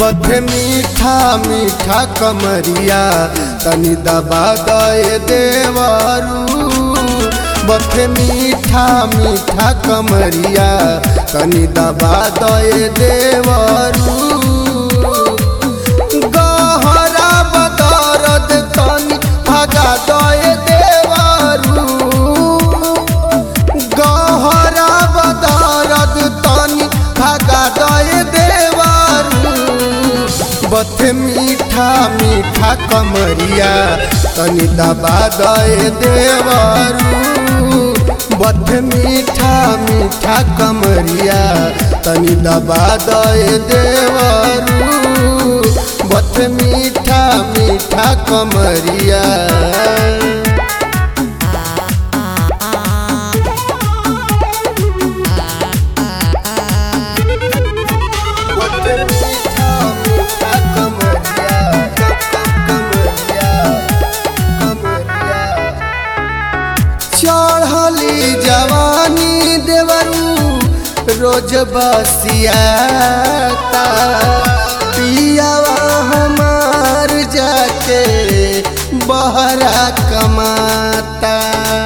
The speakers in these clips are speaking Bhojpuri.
बथ मीठा मीठा कमरिया तनी दबा दए देवरू बथ मीठा मीठा कमरिया तनी दबा दए देवरू गहरा बदरद तनी भगा दए देवरू गहरा बदरद तनी भगा दए देवरू बथ मीठा मीठा कमरिया तनी दबा दए देवरू बथ मीठा मीठा कमरिया तनी दबा दए देवरू बथ मीठा मीठा कमरिया बथ मीठा मीठा कमरिया कमरिया कमरिया चढ़ली जवानी देवरू रोज बसियाता पियावा हमार जाके बहरा कमाता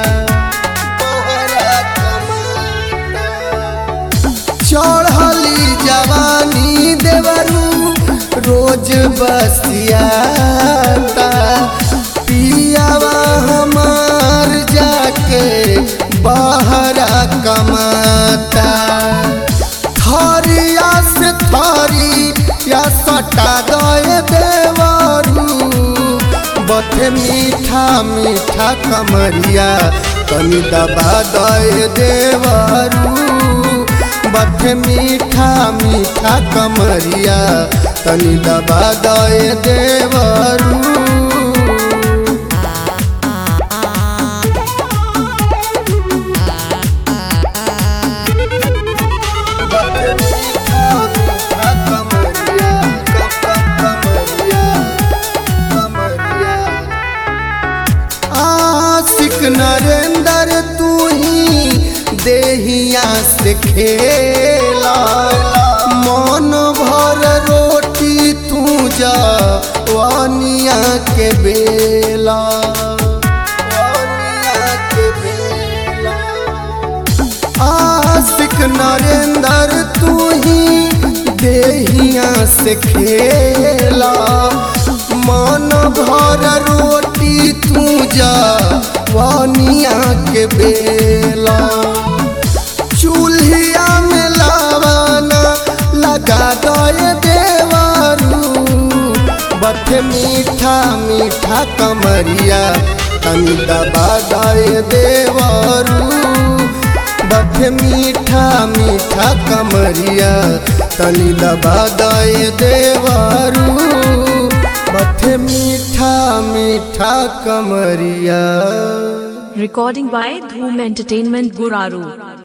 बहरा कमाता चढ़ली जवानी देवरू रोज बसियाता पियावा हमार जाके बहरा कमाता थरिया से थरी या सटा गए देवरू बथ मीठा मीठा कमरिया तनी दबा दए देवरू बथ मीठा मीठा कमरिया तनी दबा दए देवरू आशिक नरेंद्र तू ही देहिया से खेला मन भर रोटी तू जा वानिया के बेला वानिया के बेला आशिक नरेंद्र तू ही देहिया से खेला मन भर रोटी तू जा वानिया के बेला चूल्हिया में लावाना लगा दए देवरू बथ मीठा मीठा कमरिया तनी दबा दए देवरू बथ मीठा मीठा कमरिया तनी दबा दए देवरू बथ मीठा मीठा कमरिया Recording by Dhoom Entertainment Guraru.